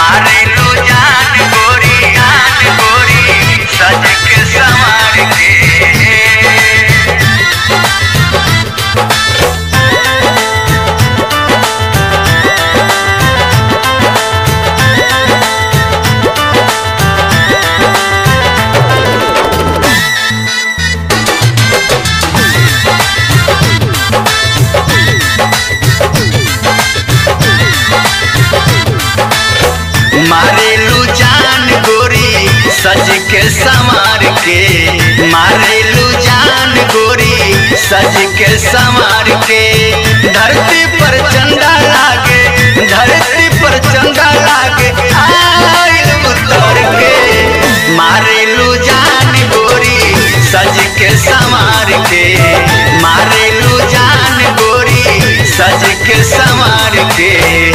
मारेलू जान गोरी जान गोरी सज के संवार के मारेलू जान गोरी सज के संवार के मारेलू जान गोरी सज के संवार के धरती पर चंदा लागे धरती पर चंदा लागे आइल उतर के मारेलू जान गोरी सज के संवार के मारेलू जान गोरी सज के संवार के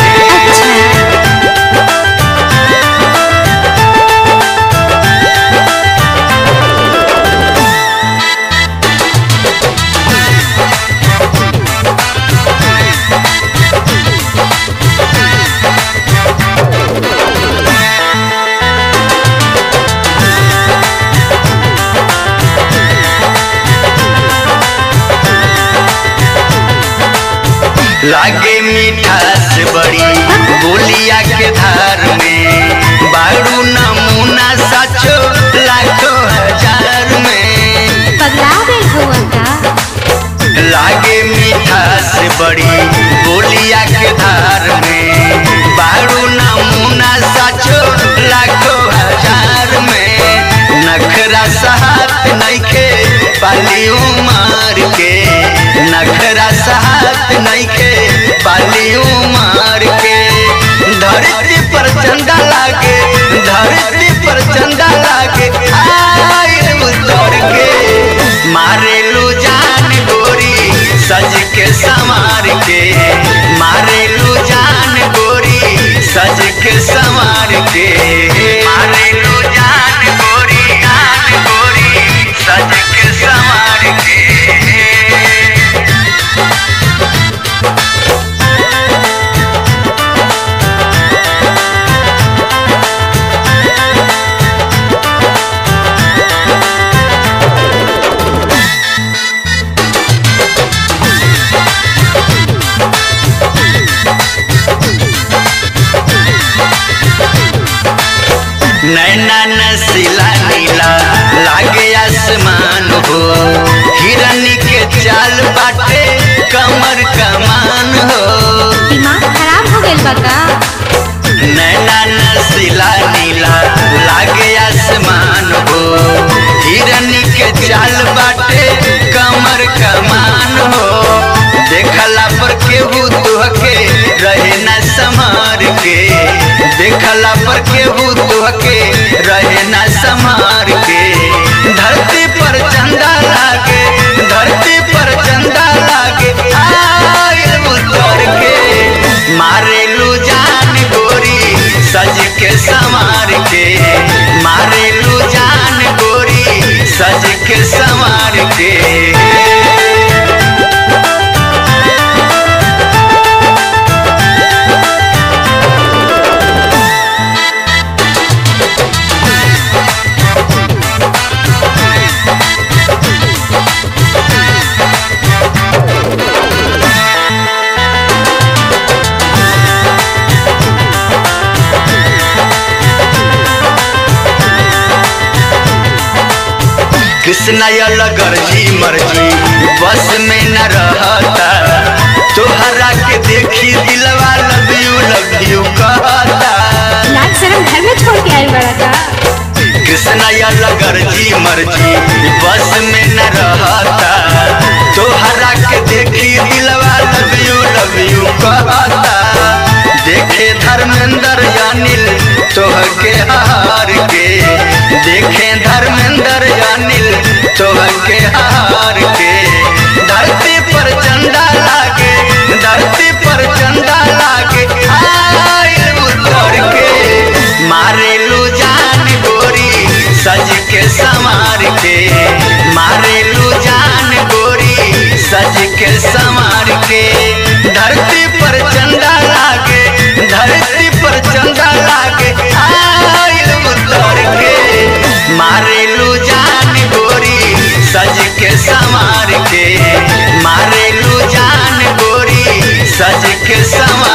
लागे मिठास बड़ी बोलिया के धार में बारू नमूना सचो लाखों हजार में पगला गई हुआ का लागे मिठास बड़ी बोलिया के धार में बारू नमूना सचो लाखों हजार में नखरा सहात नइखे पाली उमार के नखरा सहात नइखे पाली उमार के धरती पर चंदा लागे धरती पर चंदा लागे आइल उतर के मारेलू जान गोरी सज के संवार के मारेलू जान गोरी सज के संवार के मारेलू जान गोरी जान गोरी सज के संवार के नैना नसीला नीला लागे आसमान हो हिरनी के चाल बाटे कमर कमान हो दिमाग खराब हो गइल बा का नैना नसीला नीला लागे आसमान हो हिरनी के चाल बाटे कमर कमान हो देखला पर केहू तुहके रहे न समार के देखला पर केहू तुहके रहे न समार के धरती पर चंदा लागे धरती पर चंदा लागे आइल उतर के मारेलू जान गोरी सज के संवार के मारेलू जान गोरी सज के संवार के कृष्ण अलगर जी मर्जी बस में न रहता तोहरा के देखी दिलवा लव यू लव यू कहता लाज शर्म घर में छोड़ के आइल बड़ा का कृष्ण अलगर जी मर्जी बस में न रहता तोहरा के देखी दिलवा लव यू लव यू कहता देखे धर्मेंद्र अनिल तोह के हार के देखे धर्मेंद्र अनिल तोह के हार के धरती पर चंदा लागे धरती पर चंदा लागे आइल उतर के मारेलू जान गोरी सज के संवार के मारेलू जान गोरी सज के संवार के धरती पर चंदा लागे धरती पर चंदा लागे मारेलू जान गोरी सज के संवार के मारेलू जान गोरी सज के संवार